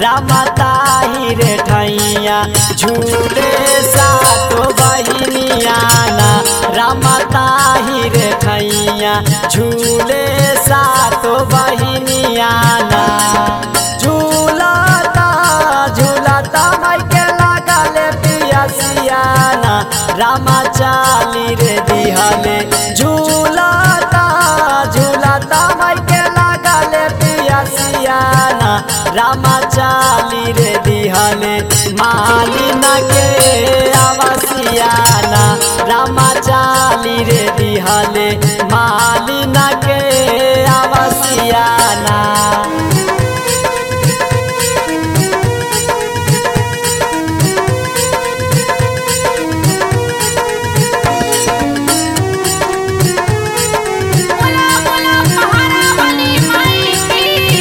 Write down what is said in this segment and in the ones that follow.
रामताही रे ठैया झूले सातो बहिनिया ना रामताही रे ठैया झूले सातो बहिनिया ना झूलता झूलता माइके लागले पियसियाना रामा चाली रे दिहले झूलता झूलता माइके लागले पियसियाना रामा चाली रे दिहले मालिना के आवसियाना रामा चाली रे दिहले मालिना के आवसियाना बोला बोला पहाड़ा वाली माई की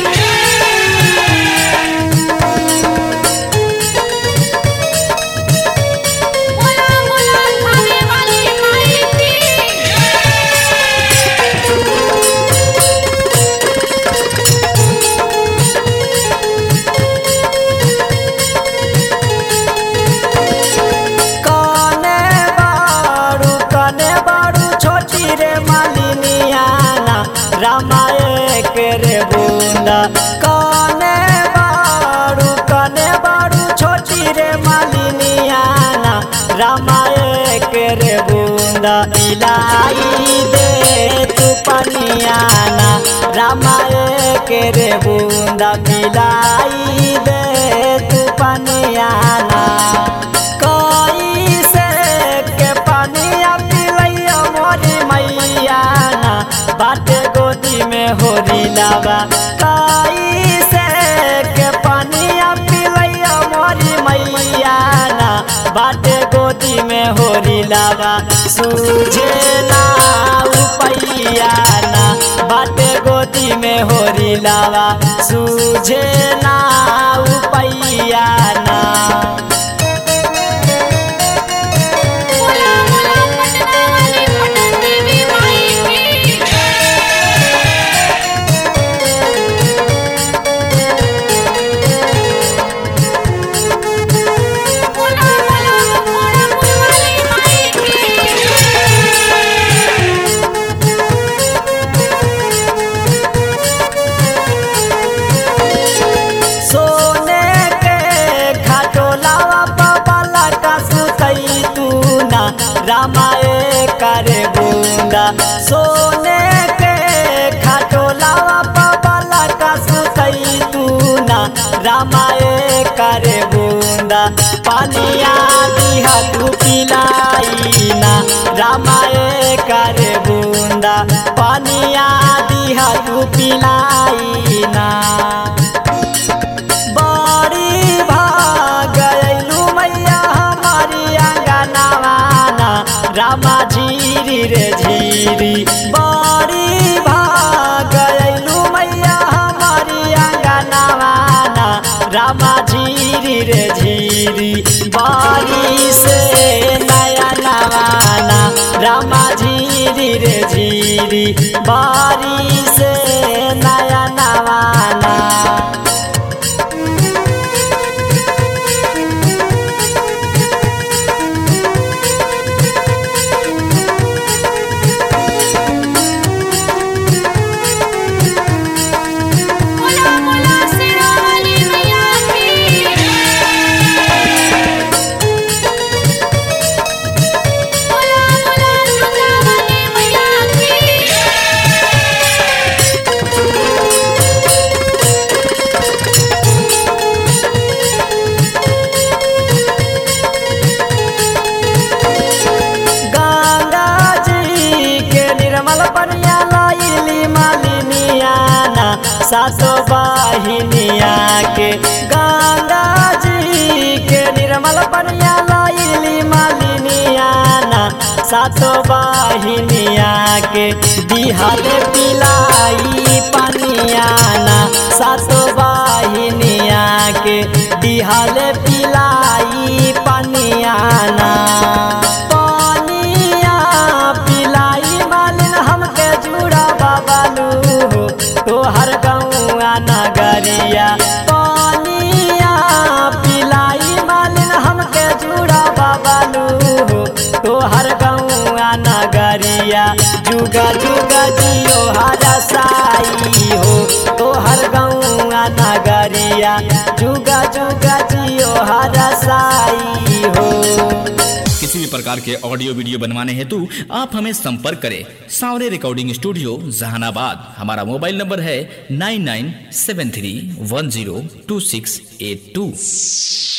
बोला बोला थाने वाली माई की कने बारू कने बारू छोटी रे मालिनियाना रामाए के रे बूंदा कने बारू कने बारू छोटी रे मालिनियाना रामाए के रे बूंदा मिलाई दे तू पनियाना रामाए के रे बूंदा मिलाई दे तू पनियाना कैसे के पानिया पिलैया मोरी मैया ना बाटे गोदी में होरी लावा कैसे के पानिया पिलैया मोरी मैया ना बाटे गोदी में होरी लावा सूझे ना उपैया ना बाटे गोदी में होरी लावा सूझे ना उपैया ना बोला बोला पटना वाली पटन देवी माई की बोला बोला मोरापुर वाली माई की सोने के खटोलावा बाबा का सुतई तू ना रामाए करे बूंदा सोने के खटोलावा बाबा का सुतई तू ना रामाए करे बूंदा पानिया दिहा तू पिलाई ना रामाए करे बूंदा पानिया दिहा तू पिलाई ना बड़ी भाग गयलू मैया हमारी अंगनवाना रामा झीरी रे झीरी बड़ी भाग गयलू मैया हमारी अंगनवाना रामा झीरी रे झीरी बारी से नया नवाना रामा झीरी रे झीरी बारी से नया नवाना बोला बोला सिरा वाली मैया की बोला बोला सुधा वाली मैया की गंगा जी के निर्मल पनिया लाइली मालिनियाना सासो बाहिनिया के गंगा जी के निर्मल पनिया लाइली मालिनियाना सासो बाहिनिया के दिहल पिलाई पनियाना सासो बाहिनिया के दिहल पिलाई पनियाना पानिया पिलाई मालिन हमके जुड़ा बाबालू हो तोहर गौआ नगरिया पानिया साई हो तोहर गौआ नगरिया जुगा जुगा जियो हर साई हो किसी भी प्रकार के ऑडियो वीडियो बनवाने हेतु आप हमें संपर्क करें सावरे रिकॉर्डिंग स्टूडियो जहानाबाद हमारा मोबाइल नंबर है nine nine seven three one zero two six eight two